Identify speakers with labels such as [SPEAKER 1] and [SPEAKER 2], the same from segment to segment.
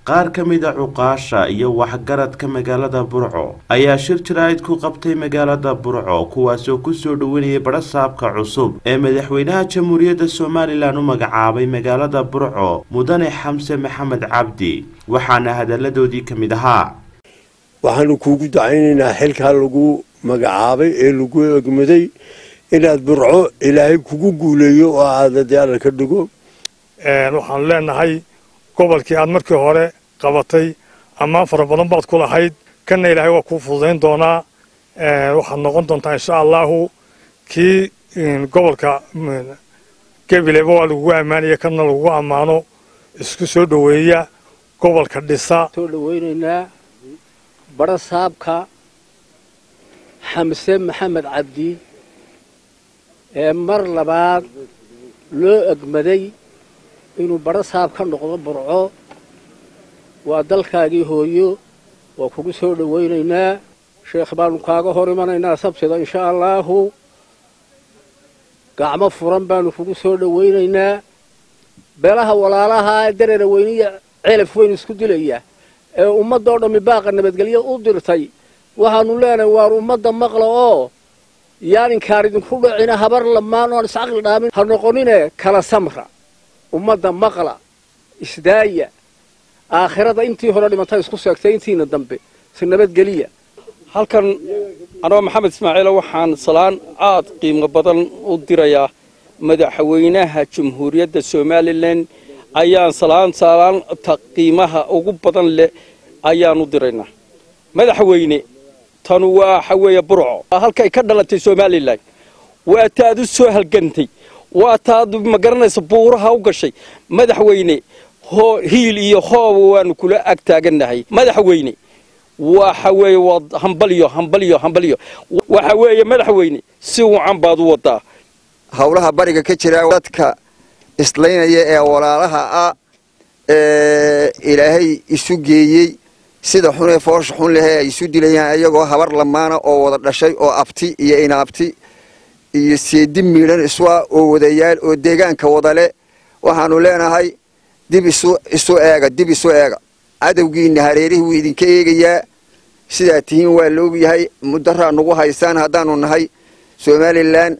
[SPEAKER 1] qaar ka mid a cuqaasha iyo waxgaradka magaalada burco ayaa shir jaraa'id ku qabtay magaalada burco kuwaasoo kusoo dhoweynayay badhasaabka cusub ee madaxweynaha jamhuuriyadda somalilan u magacaabay magaalada burco mudane xamse maxamed cabdi waxaana hadalladoodii ka mid ahaa
[SPEAKER 2] waxaanu kuugu dacaynaynaa xilkaa lagu magacaabay ee lagu egmaday inaad burco ilaahay kugu guuleeyo oo aada dee alla ka dhigo
[SPEAKER 3] waxaanu leenahay gobolkii aad markii hore qabatay ammaan fara badan baad ku lahayd kanna ilaahay waa kuu fududayn doonaa waxaad noqon doontaa insha allahu kii gobolka gabileba waa lagugu ammaanaya kanna lagugu ammaano isku soo dhoweeya gobolka dhisa
[SPEAKER 4] soo dhoweynaynaa badhasaabka xamse maxamed cabdi ee mar labaad loo egmaday inuu badhasaab ka noqdo burco waa dalkaagii hooyo waa kugu soo dhowaynaynaa sheekh baanu kaaga hor imanaynaa sabtida insha allaahu gacmo furan baanu kugu soo dhowaynaynaa beelaha walaalaha ee dareera weyniya celaf weyn isku dilaya ee ummadda oo dhammi baaqa nabadgelyo u dirtay waxaanu leenahay waar ummadda maqla oo yaaninkaan idinku dhacina habar lamaan oon iscaqli dhaamin ha noqonine kala samra ummadda maqla isdaaya aakhirada intii hore dhimantay isku seegtay intiina dambe si nabadgeliya
[SPEAKER 5] halkan anoo maxamed ismaaciilo waxaan salaan aad qiimo badan u dirayaa madaxweynaha jamhuuriyadda somalilan ayaan salaan salaanta qiimaha ugu badan leh ayaan u diraynaa madaxweyne tanu waxa weeye burco halkay ka dhalatay somalilan waa taad u soo halgantay waa taad ma garanaysa buuraha u gashay madaxweyne hiil iyo hooba waanu kula ag taagannahay madaxweyne waxa weeye waa hambalyo hambalyo hambalyo waxa weeye madaxweyne si wacan baad u wadaa
[SPEAKER 6] howlaha bariga ka jira dadka islaynaya ee walaalaha ah ee ilaahay isu geeyey sida xunee foosha xun lehee ay isu dilayaan iyagoo habar lamaana oo wada dhashay oo abti iyo inaabti iyo seedi miidhan isua oo wadayaal oo deegaanka wadale waxaanu leenahay dib isu isu eega dib isu eega cadowgiina hareerihii wuu idinka eegayaa sidaa tihiin waa la ogyahay mudaraa nagu haysaan haddaanu nahay somalilan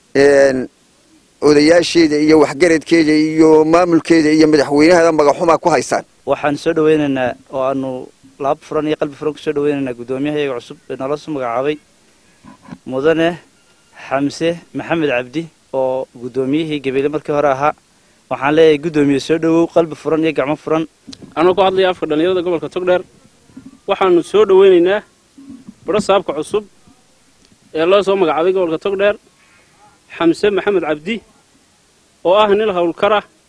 [SPEAKER 6] odayaasheeda iyo waxgaradkeeda iyo maamulkeeda iyo madaxweynaheeda magaxumaa ku haysaan
[SPEAKER 7] waxaan soo dhaweynaynaa oo aanu laab furan iyo qalbi furan kusoo dhaweynaynaa guddoomiyahayaga cusub ee noola soo magacaabay mudane xamse maxamed cabdi oo guddoomiyihii gabeele markii hore ahaa waxaan leeyahay guddoomiye soo dhowow qalbi furan iyo gacmo furan
[SPEAKER 8] anoo ku hadlaya afka dhallinyarada gobolka togdheer waxaanu soo dhoweynaynaa badho saabka cusub ee loo soo magacaabay gobolka togdheer xamse maxamed cabdi oo ah nin howlkar ah